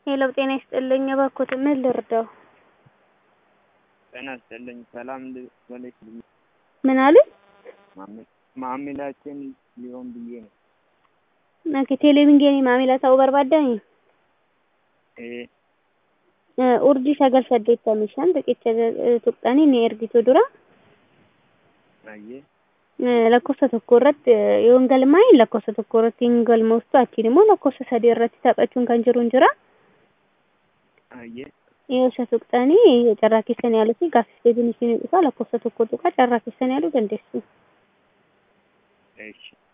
ሄሎ ጤና ይስጥልኝ እባክዎት ምን ልርዳው? ጤና ይስጥልኝ ሰላም ልበልሽ ምን አሉኝ? ማሚላችን ሊሆን ብዬ ነው። ኦኬ ቴሌቪንጌኒ ማሚላ ta'uu barbaaddan ee urjii sagal saddeettamii shan riqicha tuqxanii ni ergitu dura ayyee lakkoofsa tokko irratti yoo hin galmaa'in lakkoofsa tokko irratti hin galmooftu achiin immoo lakkoofsa sadii irratti taphachuun kan jiru hin jira. ayyee Yoo isa tuqxanii carraa keessan yaaluu fi gaaffiif deebiin isin dhufa lakkoofsa tokko tuqaa carraa keessan yaaluu dandeessu. eeshi